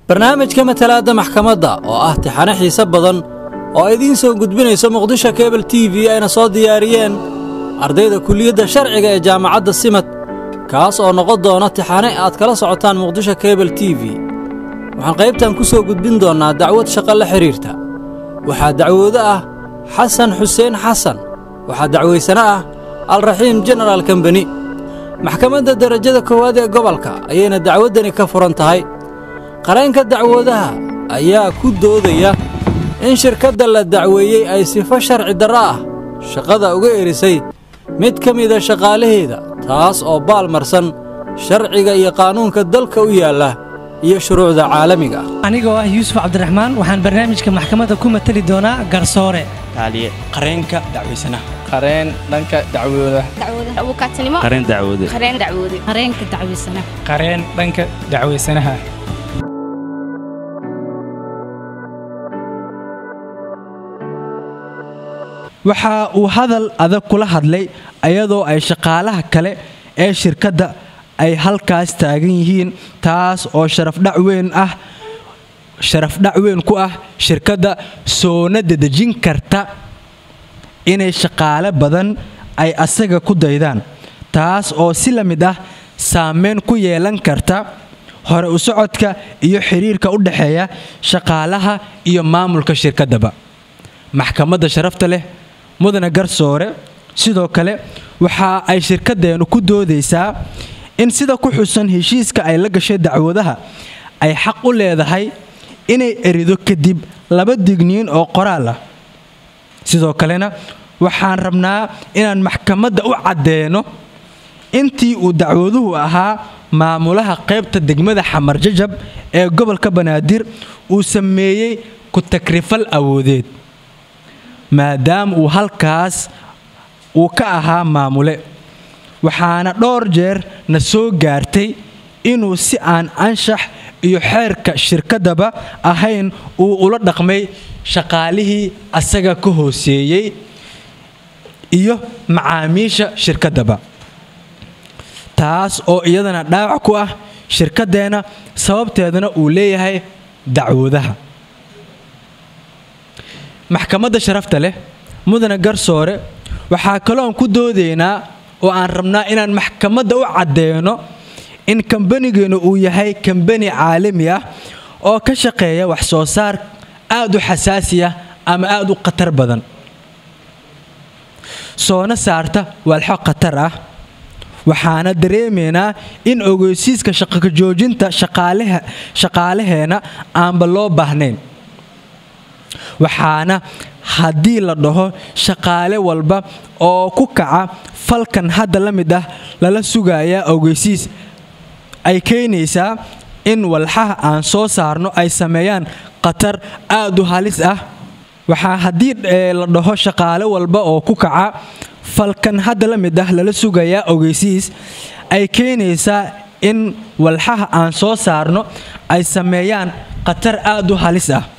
barnaamijka matalaadda maxkamadda oo ah tixane xiise badan oo idiin soo gudbinayso muqdisho kebel t v ayna soo diyaariyeen ardayda kuliyadda sharciga ee jaamacadda simad kaas oo noqon doona tixane aad kala socotaan muqdisho kebel t v waxaan qaybtan ku soo gudbin doonnaa dacwad shaqo la xidhiirta waxaa dacwoodo ah xasan xuseen xasan waxaa dacwaysano ah alraxiim jenaraal kambani maxkamadda derajada koowaad ee gobolka ayayna dacwaddani ka furan tahay qareenka dacwoodaha ayaa ku doodaya in shirkadda la dacweeyey ay sifo sharci darro ah shaqada uga erisay mid ka mida shaqaalaheeda taas oo baalmarsan sharciga iyo qaanuunka dalka u yaalla iyo shuruucda caalamiga ah anigoo ah yuusuf cabdiraxmaan waxaan barnaamijka maxkamadda ku matali doonaa garsoore taaliye qareenka dacwaysanaha qareen dhanka dacwooda abuukaatinimo qareen dacwoode qareen dacwoode qareenka dacwaysana qareen dhanka dacwaysanaha waxa uu hadal adag kula hadlay ayadoo ay shaqaalaha kale ee shirkadda ay halkaas taagan yihiin taas oo sharafdhac weyn ah sharafdhac weyn ku ah shirkadda soona dedejin karta inay shaqaale badan ay asaga ku daydaan taas oo si la mid ah saameyn ku yeelan karta hore u socodka iyo xidhiirka u dhexeeya shaqaalaha iyo maamulka shirkaddaba maxkamadda sharafta leh mudane garsoore sidoo kale waxa ay shirkaddeennu ku doodaysaa in sida ku xusan heshiiska ay la gashay dacwadaha ay xaq u leedahay inay erido kadib laba digniin oo qoraal ah sidoo kalena waxaan rabnaa inaan maxkamadda u caddeeno intii uu dacwaduhu ahaa maamulaha qaybta degmada xamarjajab ee gobolka banaadir uu sameeyey ku-takrifal awoodeed maadaama uu halkaas uu ka ahaa maamule waxaana dhowr jeer na soo gaartay inuu si aan anshax iyo xeerka shirkaddaba ahayn uu ula dhaqmay shaqaalihii asaga ka hooseeyey iyo macaamiisha shirkaddaba taas oo iyadana dhaawac ku ah shirkaddeenna sababteedana uu leeyahay dacwoodaha maxkamadda sharafta leh mudane garsoore waxaa kaloon ku doodaynaa oo aan rabnaa inaan maxkamadda u caddeeno in kambanigeennu uu yahay kambani caalami ah oo ka shaqeeya wax soo saar aad u xasaasi ah ama aad u khatar badan soona saarta walxo khatar ah waxaana dareemaynaa in ogeysiiska shaqaka joojinta shaqaalaheenna aanba loo baahnayn waxaana haddii la dhaho shaqaale walba oo ku kaca falkan hadda la mid ah lala sugayaa ogeysiis ay keenaysaa in walxaha aan soo saarno ay sameeyaan khatar aad u halis ah waxaa haddii la dhaho shaqaale walba oo ku kaca falkan hadda la mid ah lala sugayaa ogeysiis ay keenaysaa in walxaha aan soo saarno ay sameeyaan khatar aad u halis ah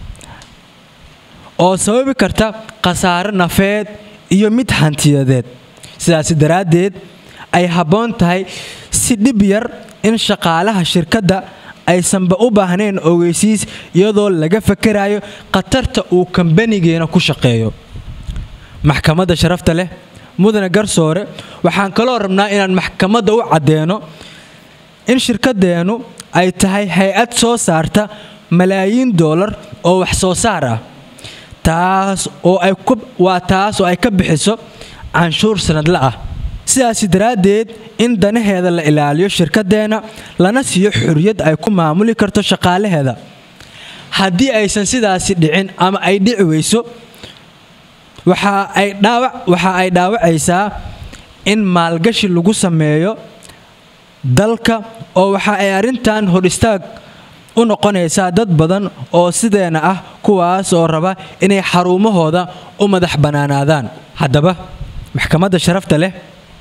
oo sababi karta khasaare nafeed iyo mid hantiyadeed sidaasi daraaddeed ay habboon tahay si dhib yar in shaqaalaha shirkadda aysanba u baahnayn ogeysiis iyadoo laga fakarayo khatarta uu kambanigeena ku shaqeeyo maxkamadda sharafta leh mudane garsoore waxaan kaloo rabnaa inaan maxkamadda u caddeeno in shirkaddeennu ay tahay hay-ad soo saarta malaayiin doolar oo wax soo saar ah taas oo ay waa taas oo ay ka bixiso canshuur sanadle ah sidaasi daraaddeed in danaheeda la ilaaliyo shirkaddeenna lana siiyo xorriyad ay ku maamuli karto shaqaalaheeda haddii aysan sidaasi dhicin ama ay dhici weyso waxa ay dhaawacaysaa in maalgashi lagu sameeyo dalka oo waxa ay arrintan hor istaag u noqonaysaa dad badan oo sideena ah kuwaas oo raba inay xarumahooda u madax bannaanaadaan haddaba maxkamadda sharafta leh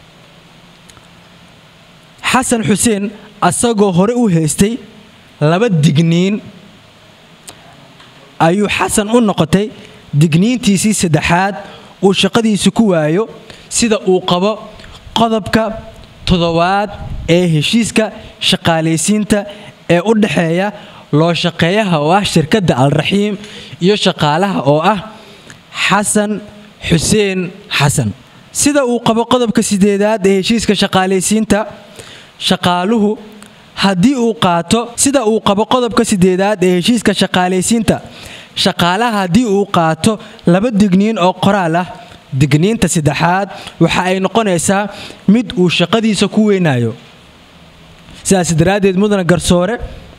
xasan xuseen asagoo hore u haystay laba digniin ayuu xasan u noqotay digniintiisii saddexaad uu shaqadiisi ku waayo sida uu qabo qodobka toddobaad ee heshiiska shaqaalaysiinta ee u dhexeeya loo shaqeeyaha oo ah shirkadda alraxiim iyo shaqaalaha oo ah xasan xuseen xasan sida uu qabo qodobka sideedaad ee heshiiska shaqaalaysiinta shaqaaluhu haddii uu qaato sida uu qabo qodobka sideedaad ee heshiiska shaqaalaysiinta shaqaalaha haddii uu qaato laba digniin oo qoraal ah digniinta saddexaad waxa ay noqonaysaa mid uu shaqadiisa ku weynayo sidaas daraaddeed mudana garsoore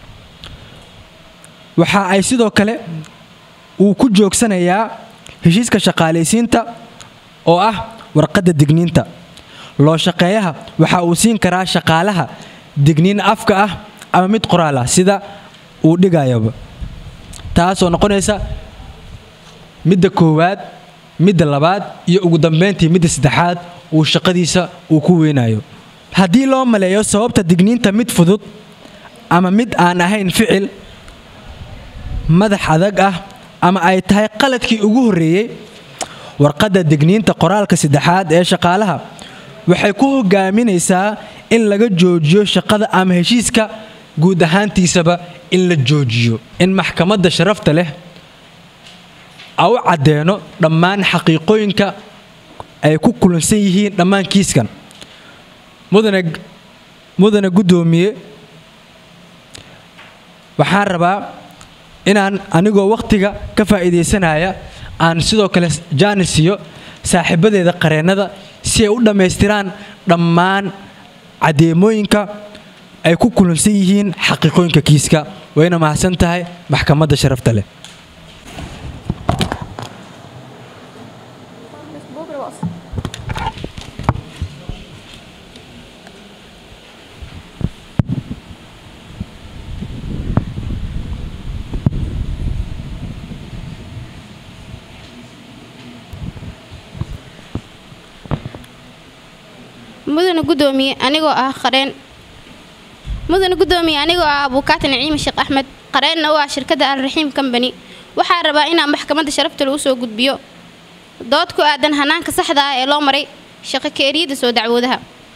waxa ay sidoo kale uu ku joogsanayaa heshiiska shaqaalaysiinta oo ah warqadda digniinta loo shaqeeyaha waxa uu siin karaa shaqaalaha digniin afka ah ama mid qoraal ah sida uu dhigayaba taasoo noqonaysa midda koowaad midda labaad iyo ugu dambayntii midda saddexaad uu shaqadiisa uu ku weynayo haddii loo maleeyo sababta digniinta mid fudud ama mid aan ahayn ficil madax adag ah ama ay tahay qaladkii ugu horreeyey warqadda digniinta qoraalka saddexaad ee shaqaalaha waxay ku hogaaminaysaa in laga joojiyo shaqada ama heshiiska guud ahaantiisaba in la joojiyo in maxkamadda sharafta leh a u caddeeno dhammaan xaqiiqooyinka ay ku kulansan yihiin dhammaan kiiskan mudane mudane guddoomiye waxaan rabaa inaan anigoo wakhtiga ka faa'iidaysanaya aan sidoo kale jaanisiyo saaxiibadeeda qareennada si ay u dhammaystiraan dhammaan caddeemooyinka ay ku kulansan yihiin xaqiiqooyinka kiiska wayna mahadsan tahay maxkamadda sharafta leh mudane gudoomiye anigoo ah qareen mudane gudoomiye anigoo ah abuukaati naciime sheekh axmed qareenna u ah shirkadda alraxiim combany waxaa rabaa inaan maxkamadda sharafta lagu soo gudbiyo dood ku aadan hanaanka saxda ah ee loo maray shaqo keeriyada soo dacwoodaha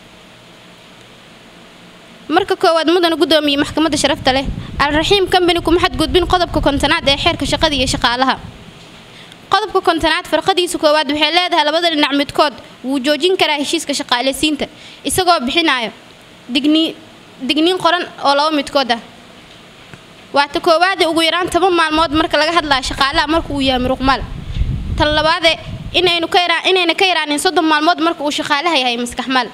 marka koowaad mudane gudoomiye maxkamadda sharafta leh alraxiim combany kuma xadgudbin qodobka kontonaad ee xeerka shaqada iyo shaqaalaha qodobka kontonaad farqadiisa koowaad waxay leedahay labada dhinac midkood wuu joojin karaa heshiiska shaqaalaysiinta isagoo bixinayo digniin digniin qoran oo laba midkood ah waata koowaade ugu yaraan toban maalmood marka laga hadlayo shaqaalaha marka uu yahay muruqmaal tan labaade inaynu ka yaraan inayna ka yaraanin soddon maalmood marka uu shaqaalaha yahay maskaxmaal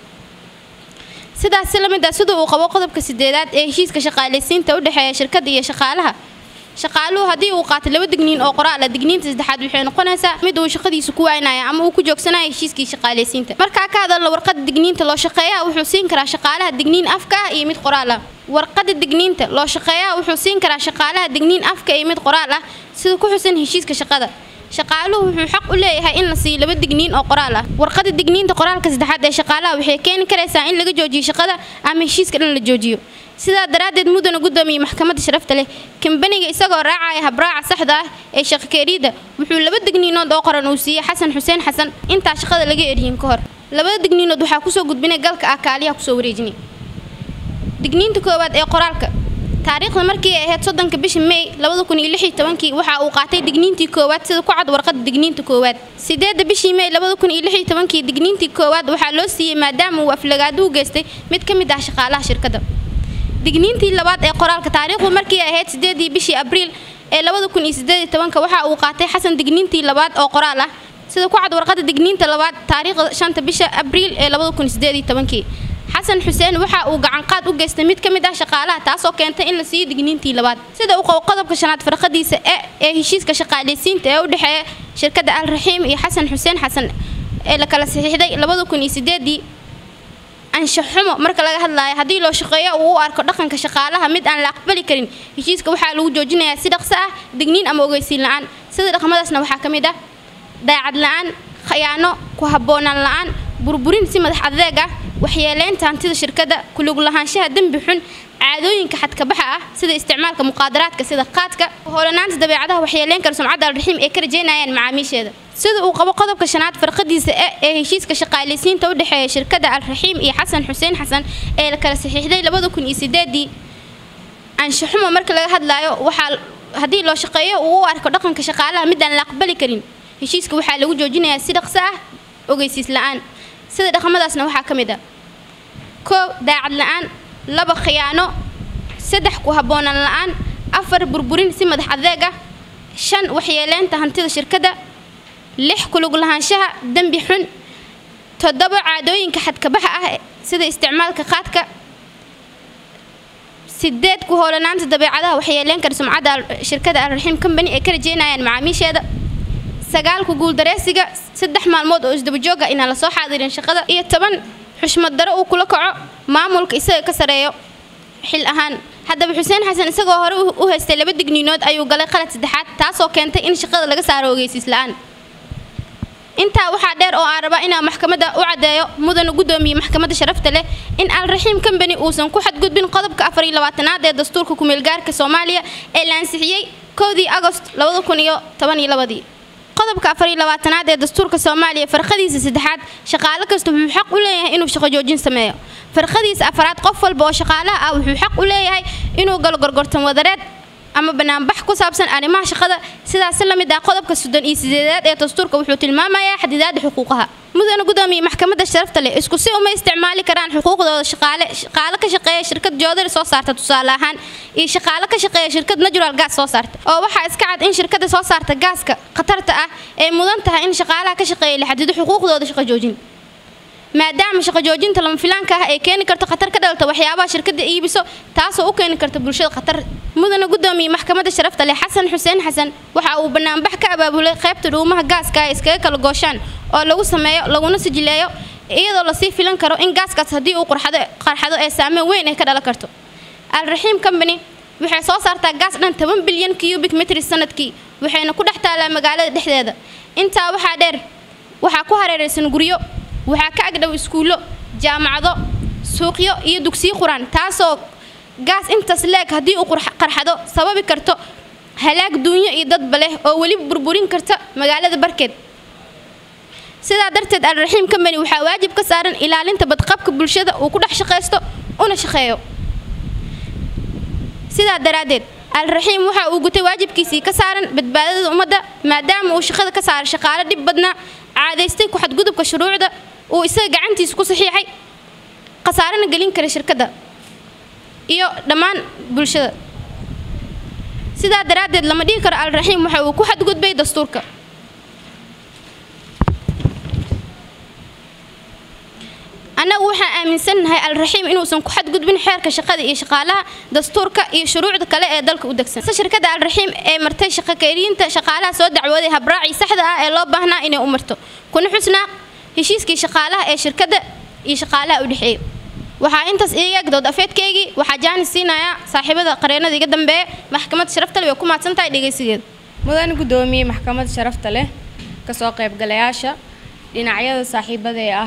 sidaas si la mid ah sida uu qabo qodobka sideedaad ee heshiiska shaqaalaysiinta u dhexeeya shirkadda iyo shaqaalaha shaqaaluhu haddii uu qaatay laba digniin oo qoraal ah digniinta saddexaad waxay noqonaysaa mid uu shaqadiisa ku waaynayo ama uu ku joogsanayo heshiiskii shaqaalaysiinta markaa ka hadalno warqada digniinta loo shaqeeyaha wuxuu siin karaa shaqaalaha digniin afka ah iyo mid qoraal ah warqada digniinta loo shaqeeyaha wuxuu siin karaa shaqaalaha digniin afka iyo mid qoraal ah sida ku xusan heshiiska shaqada shaqaaluhu wuxuu xaq u leeyahay in la siiyo laba digniin oo qoraal ah warqada digniinta qoraalka saddexaad ee shaqaalaha waxay keeni karaysaa in laga joojiyo shaqada ama heshiiska dhan la joojiyo sidaa daraaddeed mudana gudoomiye maxkamadda sharafta leh kambaniga isagoo raacaya habraaca saxda ah ee shaqakeeriyada wuxuu laba digniinood oo qoran uu siiyey xasan xuseen xasan intaa shaqada laga eryin ka hor labada digniinood waxaa kusoo gudbinay galka ah kaaliyaha kusoo wareejinay digniinta koowaad ee qoraalka taariikhda markii ay ahayd soddonka bisha may labada kun iyo lix iyo tobankii waxa uu qaatay digniintii koowaad sida ku cad warqada digniinta koowaad sideedda bishii may labada kun iyo lix iyo tobankii digniintii koowaad waxaa loo siiyey maadaama uu aflagaado u geystay mid ka mid ah shaqaalaha shirkadda digniintii labaad ee qoraalka taariikhdu markii ay ahayd sideedii bishii abriil ee labada kun iyo sideed iyo tobanka waxa uu qaatay xasan digniintii labaad oo qoraal ah sida ku cad warqada digniinta labaad taariikhda shanta bisha abriil ee labada kun iyo sideed iyo tobankii xasan xuseen waxa uu gacanqaad u geystay mid ka mid ah shaqaalaha taasoo keentay in la siiyo digniintii labaad sida uu qabo qodobka shanaad farqadiisa e ee heshiiska shaqaalaysiinta ee u dhexeeya shirkadda alraxiim iyo xasan xuseen xasan ee la kala saxiixday labada kun iyo sideedii anshaxumo marka laga hadlaayo haddii loo shaqeeyo uu u arko dhaqanka shaqaalaha mid aan la aqbali karin heshiiska waxaa lagu joojinayaa si dhaqso ah digniin ama ogeysiin la-aan sida dhaqmadaasna waxaa ka mid ah daacad la-aan khayaano ku habboonaan la-aan burburin si madax adeeg ah waxyeeleynta hantida shirkadda kulug lahaanshaha dembi xun caadooyinka xadkabaxa ah sida isticmaalka muqaadaraadka sida qaadka hoolanaanta dabeecadaha waxyeeleyn kara sumcadda alraxiim ee ka rajeynayaan macaamiisheeda sida uu qabo qodobka shanaad farqadiisa e ee heshiiska shaqaalaysiinta u dhexeeya shirkadda alraxiim iyo xasan xuseen xasan ee la kala saxiixday labada kun iyo sideedii anshaxuma marka laga hadlaayo waxaa haddii loo shaqeeyo uu u arko dhaqanka shaqaalaha midaan la aqbali karin heshiiska waxaa lagu joojinayaa si dhaqso ah ogeysiis la-aan sida dhaqamadaasna waxaa ka mid ah koow daacad la-aan laba khiyaano saddex ku habboonaan la-aan afar burburin si madax adeeg ah shan waxyeeleynta hantida shirkadda lix kulug lahaanshaha dembi xun toddoba caadooyinka xadkabaxa ah sida isticmaalka qaadka sideed ku howlanaanta dabeecadaha waxyeeleyn kara sumcadda shirkadda alraxiim company ee ka rajeynayaan macaamiisheeda sagaal ku guuldareysiga saddex maalmood oo isdabajooga inaan lasoo xaadirin shaqada iyo toban xushmad daro uu kula kaco maamulka isaga ka sareeyo xil ahaan haddaba xuseen xasan isagoo hore u haystay laba digniinood ayuu galay qalad saddexaad taasoo keentay in shaqada laga saaro ogeysiis la-aan intaa waxaa dheer oo aan rabaa inaan maxkamadda u caddeeyo mudana guddoomiye maxkamadda sharafta leh in alraxiim company uusan ku xadgudbin qodobka afar iyo labaatanaad ee dastuurka kumeelgaarka soomaaliya ee la ansixiyey kowdii agost labada kun iyo toban iyo labadii qodobka afar iyo labaatanaad ee dastuurka soomaaliya farqadiisa saddexaad shaqaale kasta wuxuu xaq u leeyahay inuu shaqo joojin sameeyo farqadiisa afaraad qof walba oo shaqaalaha ah wuxuu xaq u leeyahay inuu galo gorgortan wadareed ama banaanbax ku saabsan arrimaha shaqada sidaas la mid ah qodobka soddon iyo sideedaad ee dastuurka wuxuu tilmaamayaa xadidaada xuquuqaha mudana guddoomiye maxkamadda sharafta leh isku si uma isticmaali karaan xuquuqdooda shaqaale shaqaale ka shaqeeya shirkad joodari soo saarta tusaale ahaan iyo shaqaale ka shaqeeya shirkad natural gas soo saarta oo waxaa iska cad in shirkadda soo saarta gaaska khatarta ah ee mudan tahay in shaqaalaha ka shaqeeya la xadido xuquuqdooda shaqo joojin maadaama shaqo joojinta lama filaanka ah ay keeni karto khatar ka dhalata waxyaabaha shirkadda iibiso taasoo u keeni karta bulshada khatar mudana guddoomiye maxkamadda sharafta leh xasan xuseen xasan waxa uu banaanbax ka abaabulay qaybta dhuumaha gaaska ay iskaga kala gooshaan oo lagu sameeyo laguna sijileeyo iyadoo lasii filan karo in gaaskaas haddii uu qarxado ee saameyn weyn ay ka dhalan karto alraxiim company waxay soo saartaa gaas dhan toban bilyan cubic metris sanadkii waxayna ku dhex taalaa magaalada dhexdeeda intaa waxaa dheer waxaa ku hareeraysan guryo waxaa ka agdhow iskuullo jaamacado suuqyo iyo dugsiyo quraan taasoo gaas intaas leeg haddii uu qarxado sababi karto halaag duunyo iyo dadba leh oo weliba burburin karta magaalada barkeed sidaa darteed alraxiim company waxaa waajib ka saaran ilaalinta badqabka bulshada uu ku dhex shaqaysto una shaqeeyo sidaa daraaddeed alraxiim waxa uu gutay waajibkiisii ka saaran badbaadada ummadda maadaama uu shaqada ka saaray shaqaale dhib badnaa caadaystay ku xadgudubka shuruucda uu isaga gacantiisa ku saxiixay khasaarana gelin kara shirkadda iyo dhammaan bulshada sidaa daraaddeed lama dhihi karo alraxiim waxa uu ku xadgudbay dastuurka annagu waxaan aaminsannahay alraxiim inuusan ku xadgudbin xeerka shaqada iyo shaqaalaha dastuurka iyo shuruucda kale ee dalka u degsan shirkadda alraxiim ee martay shaqakeyriinta shaqaalaha soo dacwooday habraacii saxda ah ee loo baahnaa inay u marto kuna xusnaa heshiiskii shaqaalaha ee shirkadda iyo shaqaalaha u dhexeeya waxaa intaas iiga eg dood afeedkaygii waxaa jaanis siinayaa saaxiibada qareennada iga dambeeya maxkamadda sharafta leh way ku mahadsan tahay dhegaysigeeda mudane guddoomiye maxkamadda sharafta leh kasoo qaybgalayaasha dhinacyada saaxiibada ee ah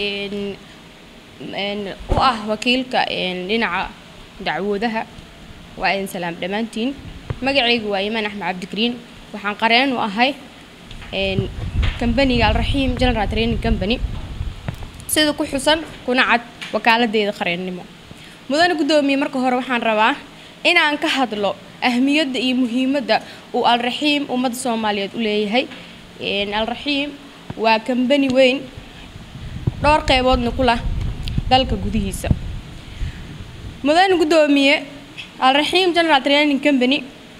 u ah wakiilka dhinaca dacwoodaha waa idin salaam dhammaantiin magacaygu waa imaan axmed cabdikariin waxaan qareen u ahay kambaniga alraxiim general training company sida ku xusan kuna cad wakaaladdeeda qareennimo mudane guddoomiye marka hore waxaan rabaa inaan ka hadlo ahmiyadda iyo muhiimadda uu alraxiim ummadda soomaaliyeed u leeyahay alraxiim waa kambani weyn dhowr qeyboodna ku lah dalka gudihiisa mudane guddoomiye alraxiim general training company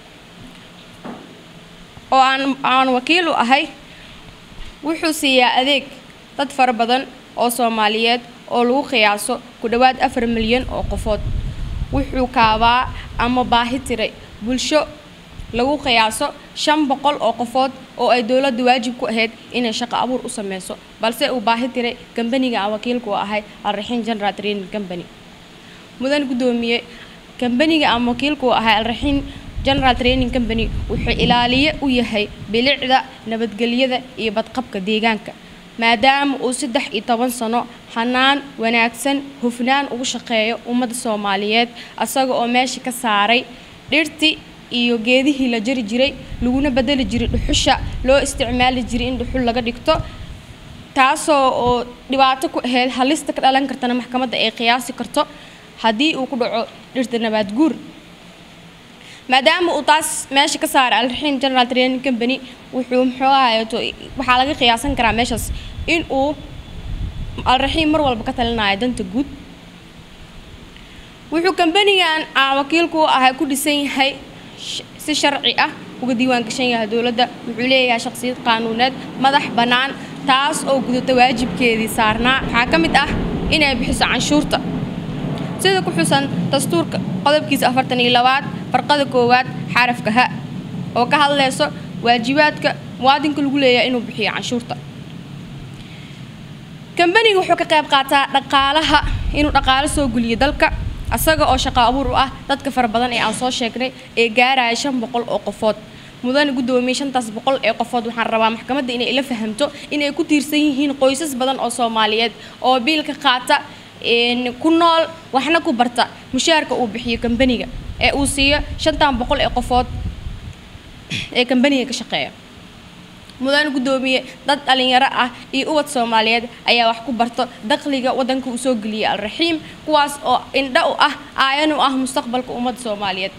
oo aan aan wakiil u ahay wuxuu siiyaa adeeg dad fara badan oo soomaaliyeed oo lagu qiyaaso ku dhowaad afar milyan oo qofood wuxuu kaabaa ama baahi tiray bulsho lagu qiyaaso shan boqol oo qofood oo ay dowladda waajib ku ahayd inay shaqo abuur u sameyso balse uu baahi tiray kambaniga aan wakiilku u ahay alraxiim general training company mudan guddoomiye kambaniga aan wakiilku u ahay alraxiim general training company wuxuu ilaaliye u yahay bilicda nabadgelyada iyo badqabka deegaanka maadaama uu saddex iyo toban sano xanaan wanaagsan hufnaan ugu shaqeeyo ummadda soomaaliyeed asaga oo meesha ka saaray dhirti iyo geedihii la jari jiray laguna bedeli jiray dhuxusha loo isticmaali jiray in dhuxul laga dhigto taasoo oo dhibaato ku ahayd halista ka dhalan kartana maxkamadda ay qiyaasi karto haddii uu ku dhaco dhirta nabaad guur maadaama uu taas meesha ka saaray alraxiim general training company wuxuu muxuu ahayeeto waxaa laga qiyaasan karaa meeshaas in uu alraxiim mar walba ka talinayo danta guud wuxuu kambanigan aan wakiilku u ahay ku dhisan yahay si sharci ah uga diiwaan gashan yahay dowladda wuxuu leeyahay shaqsiyad qaanuuneed madax bannaan taas oo gudata waajibkeedii saarnaa waxaa ka mid ah inay bixiso canshuurta sida ku xusan dastuurka qodobkiisa afartan iyo labaad farqada koowaad xarafka ha oo ka hadlayso waajibaadka muwaadinka lagu leeyahay inuu bixiyo canshuurta kambaniga wuxuu ka qayb qaataa dhaqaalaha inuu dhaqaalo soo guliyo dalka asaga oo shaqo abuur u ah dadka fara badan ee aan soo sheegnay ee gaaraya shan boqol oo qofood mudane guddoomiye shantaas boqol ee qofood waxaan rabaa maxkamadda inay ila fahamto inay ku tiirsan yihiin qoysas badan oo soomaaliyeed oo biilka qaata ku nool waxna ku barta mushaarka uu bixiyo kambaniga ee uu siiyo shantan boqol ee qofood ee kambaniga ka shaqeeya mudane guddoomiye dad dhalinyaro ah iyo ubad soomaaliyeed ayaa wax ku barto dakhliga waddanka uu soo geliyay alraxiim kuwaas oo indha u ah aayan u ah mustaqbalka ummadda soomaaliyeed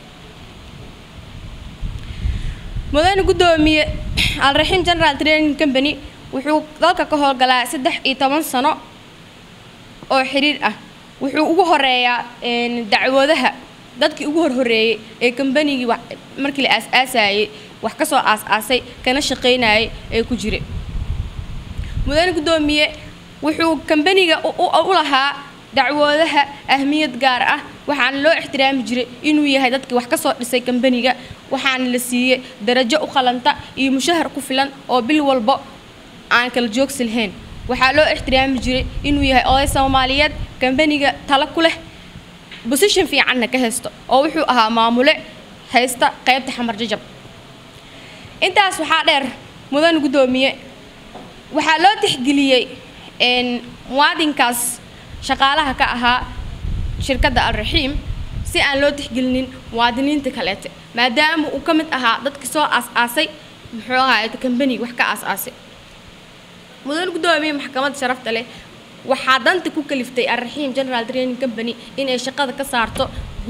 mudane guddoomiye alraxiim general training company wuxuu dalka ka howlgalaa saddex iyo toban sano oo xiriir ah wuxuu ugu horeeyaa dacwoodaha dadkii ugu horhoreeyey ee kambanigii markii la aas-aasayey wax ka soo aas-aasay kana shaqaynayay ee ku jira mudane guddoomiye wuxuu kambaniga u lahaa dacwoodaha ahmiyad gaar ah waxaana loo ixtiraami jiray inuu yahay dadkii wax ka soo dhisay kambaniga waxaana la siiyey darajo u qalanta iyo mushahar ku filan oo bil walbo aan kala joogsi lahayn waxaa loo ixtiraami jiray inuu yahay oday soomaaliyeed kambaniga tala ku leh bosition fiicanna ka haysto oo wuxuu ahaa maamule haysta qaybta xamar jajab intaas waxaa dheer mudan guddoomiye waxaa loo tixgeliyey muwaadinkaas shaqaalaha ka ahaa shirkadda alraxiim si aan loo tixgelinin muwaadiniinta kaleete maadaama uu ka mid ahaa dadka soo aas-aasay muxuu ahaay kambaniga wax ka aas-aasay mudan guddoomiye maxkamadda sharafta leh waxaa danta ku kaliftay alraxiim general training company inay shaqada ka saarto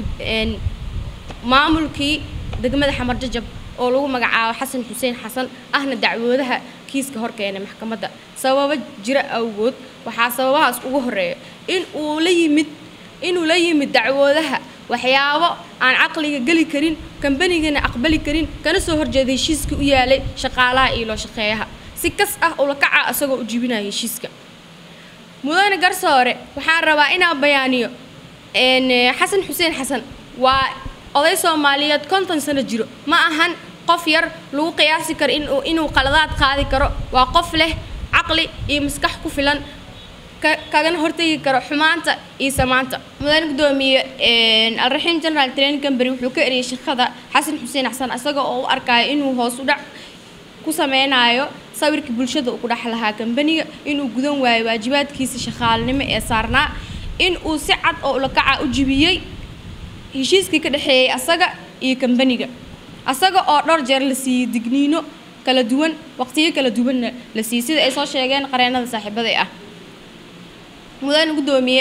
maamulkii degmada xamar jajab oo lagu magacaabo xasan xuseen xasan ahna dacwoodaha kiiska horkeenay maxkamadda sababo jira awgood waxaa sababahaas ugu horeeya in uu la yimid inuu la yimid dacwoodaha waxyaabo aan caqliga geli karin kambanigana aqbali karin kana soo horjeeda heshiiskii u yaalay shaqaalaha iyo loo shaqeeyaha si kas ah ula kaca isagoo u jibinaya heshiiska mudane garsoore waxaan rabaa inaan bayaaniyo xasan xuseen xasan waa oday soomaaliyeed konton sano jiro ma ahan qof yar lagu qiyaasi karo inuu inuu qaladaad qaadi karo waa qof leh caqli iyo maskax ku filan kagana hortegi karo xumaanta iyo samaanta mudane guddoomiye alraxiim general training company wuxuu ka eriyay shaqada xasan xuseen xasan isaga oo u arkayo inuu hoos u dhac ku sameynayo sawirka bulshada uu ku dhex lahaa kambaniga inuu gudan waayo waajibaadkiisa shaqaalanimo ee saarnaa in uu si cad oo ulakaca u jibiyey heshiiskii ka dhexeeyey asaga iyo kambaniga asaga oo dhowr jeer la siiyey digniino kala duwan waqtiyo kala duwanna la siiyey sida ay soo sheegeen qareenada saaxiibada ah mudane guddoomiye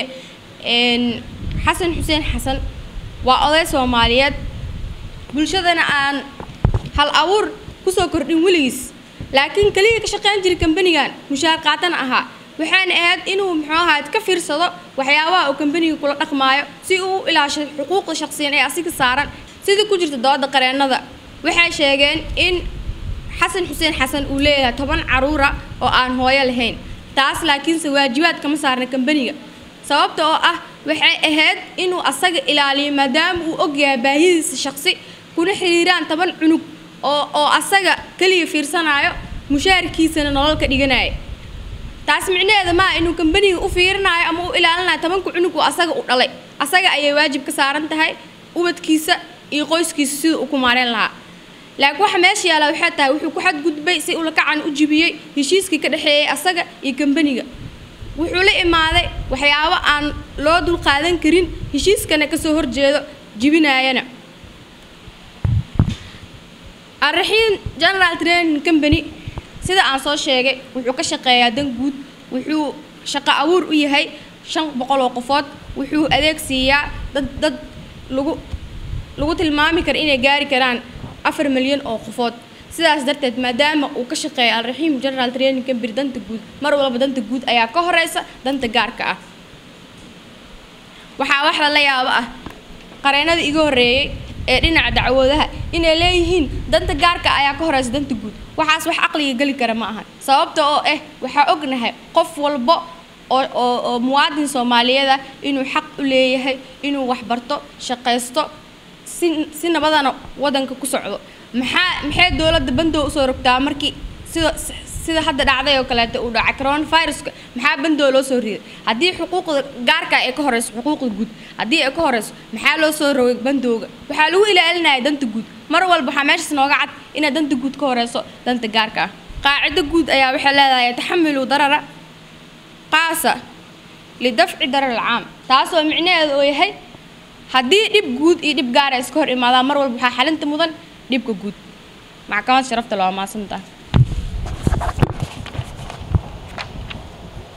xasan xuseen xasan waa oday soomaaliyeed bulshadana aan hal abuur kusoo kordhin weligiis laakiin keliya ka shaqeyn jiray kambanigan mushaar qaatana ahaa waxaana ahayd inuu muxuu ahayd ka fiirsado waxyaabaha uu kambaniga kula dhaqmaayo si uu u ilaashay xuquuqda shaqsiyan ee asiga saaran sidii ku jirta dooda qareenada waxay sheegeen in xasan xuseen xasan uu leeyahay toban caruura oo aan hooyo lahayn taas laakiinse waajibaad kama saarna kambaniga sababta oo ah waxay ahayd inuu asaga ilaaliyo maadaama uu ogyahay baahidiisa shaqsi kuna xiriiraan toban cunug oo oo asaga keliya fiirsanayo mushaarkiisana nolol ka dhiganaya taas micnaheeda maa inuu kambaniga u fiirinayo ama u ilaalinayo tobanka cunug uu asaga u dhalay asaga ayay waajib ka saaran tahay ubadkiisa iyo qoyskiisa siduu u ku maareen lahaa laakiin waxa meesha yaalla waxay tahay wuxuu ku xadgudbay si ulakacan u jibiyey heshiiskii ka dhexeeyey asaga iyo kambaniga wuxuu la imaaday waxyaabo aan loo dulqaadan karin heshiiskana kasoo horjeedo jibinaayana alraxiim general training company sida aan soo sheegay wuxuu ka shaqeeyaa dan guud wuxuu shaqo abuur u yahay shan boqol oo qofood wuxuu adeeg siiyaa dad dad lagu lagu tilmaami kara inay gaari karaan afar milyan oo qofood sidaas darteed maadaama uu ka shaqeeya alraxiim general training company danta guud mar walba danta guud ayaa ka horeysa danta gaarka ah waxaa wax lala yaabo ah qareennada iga horreeyey ee dhinaca dacwoodaha inay leeyihiin danta gaarka ayaa ka horeysa danta guud waxaas wax caqliga geli kara ma ahan sababta oo ah waxaa ognahay qof walbo oo oo oo muwaadin soomaaliyeed ah inuu xaq u leeyahay inuu waxbarto shaqaysto si si nabadana wadanka ku socdo maxaa maxay dowladda bandow usoo rogtaa markii sida sida hadda dhacday oo kaleeto uu dhacay coronaviruska maxaa bandow loo soo riday haddii xuquuqda gaarka ay ka horeyso xuquuqda guud haddii ay ka horeyso maxaa loo soo rogay bandowga waxaa lagu ilaalinaya danta guud mar walba waxaa meeshaas nooga cad inay danta guud ka horeyso danta gaarka ah qaacido guud ayaa waxay leedahay taxamilu darara qaasa lidafci darar alcaam taasoo micnaheedu oo yahay haddii dhib guud iyo dhib gaara iska hor imaadaan mar walba waxaa xalinta mudan dhibka guud maxkamad sharafta loo maasantaha